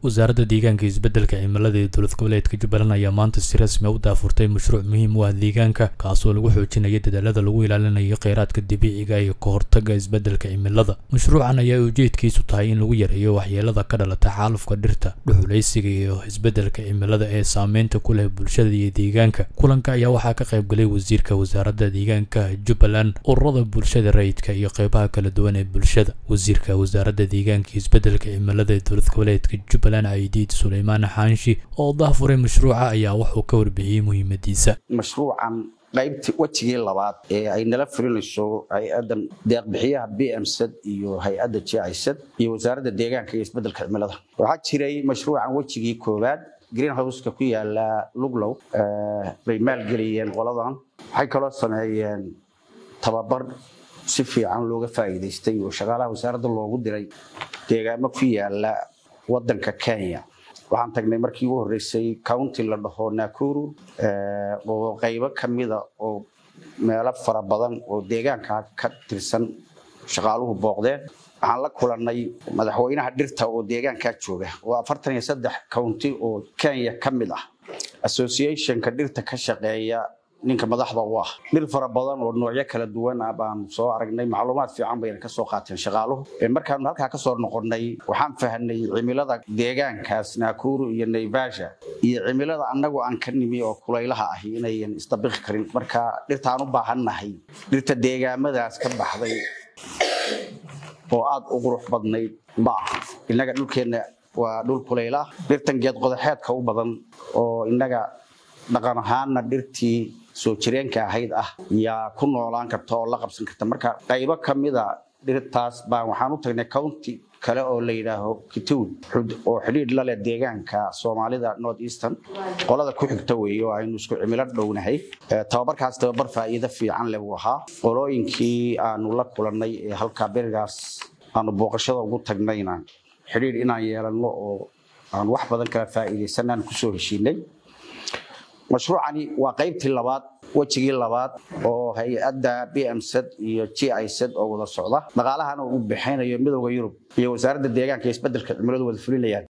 wasaaradda deegaanka iyo isbeddelka cimilada ee dowlad goboleedka jubbaland ayaa maanta si rasmi a u daafurtay mashruuc muhiim u ah deegaanka kaasoo lagu xoojinayo dadaalada lagu ilaalinayo kheyraadka dabiiciga iyo ka hortagga isbeddelka cimilada mashruucan ayaa ujeedkiisu tahay in lagu yareeyo waxyeelada ka dhalata xaalufka dhirta dhuxulaysiga iyo isbeddelka cimilada ee saameynta ku leh bulshada iyo deegaanka kulanka ayaa waxaa ka qayb galay wasiirka wasaaradda deegaanka jubbaland ururada bulshada rayidka iyo qeybaha kala duwan ee bulshada wasiirka wasaaradda deegaanka iyo isbeddelka cimilada ee dowlad goboleedka jubbaland aidiid suleymaan xaanshi oo daafuray mashruuca ayaa wuxuu ka warbixiyey muhiimadiisa mashruucan qaybtii wejigii labaad ee ay nala fulinayso hay-adan deeqbixiyaha b m z iyo hay-adda jicid iyo wasaaradda deegaanka iyo isbeddelka cimilada waxaa jiray mashruucan wejigii koowaad greenhouseka ku yaala luglow bay maalgeliyeen qoladan waxay kaloo sameeyeen tababar si fiican looga faa'iidaystay oo shaqaalaha wasaaradda loogu diray deegaamo ku yaala wadanka kenya waxaan tagnay markii ugu horreysay county la dhaho nakuru oo qaybo ka mida oo meelo fara badan oo deegaanka ka tirsan shaqaaluhu booqdeen waxaan la kulannay madaxweynaha dhirta oo deegaankaa jooga oo afartan iyo saddex county oo kenya ka mid ah associationka dhirta ka shaqeeya ninka madaxda u ah dhir fara badan oo noocyo kala duwan ah baan soo aragnay macluumaad fiican bayna ka soo qaateen shaqaaluhu markaanu halkaa ka soo noqonnay waxaan fahnay cimilada deegaankaas naakuru iyo naivasha iyo cimilada annagu aan ka nimi oo kulaylaha ahi inayan isdabiqi karin marka dhirtaan u baahannahay dhirta deegaamadaas ka baxday oo aada u qurux badnayd ma aha innaga dhulkeenna waa dhul kulaylah dhirtan geed qodaxeedka u badan oo innaga dhaqan ahaanna dhirtii soo jireenka ahayd ah yaa ku noolaan karta oo la qabsan karta marka qaybo ka mida dhirtaas baan waxaan u tagnay county kale oo la yidhaaho kitown oo xidhiidh la leh deegaanka soomaalida north eastern qolada ku xigta weeye oo aynu isku cimilo dhownahay tababarkaas tababar faa'iido fiican leh uu ahaa qolooyinkii aanu la kulannay ee halkaa berigaas aanu booqashada ugu tagnayna xidhiidh inaan yeelanno oo aan wax badan kala faa'iidaysanaan kusoo heshiinay mashruucani waa qaybtii labaad wejigii labaad oo hay-adda b m z iyo g i z oo wada socda dhaqaalahana uu bixinayo midooda yurub iyo wasaaradda deegaanka iyo isbeddelka cimiladu wada fulinayaan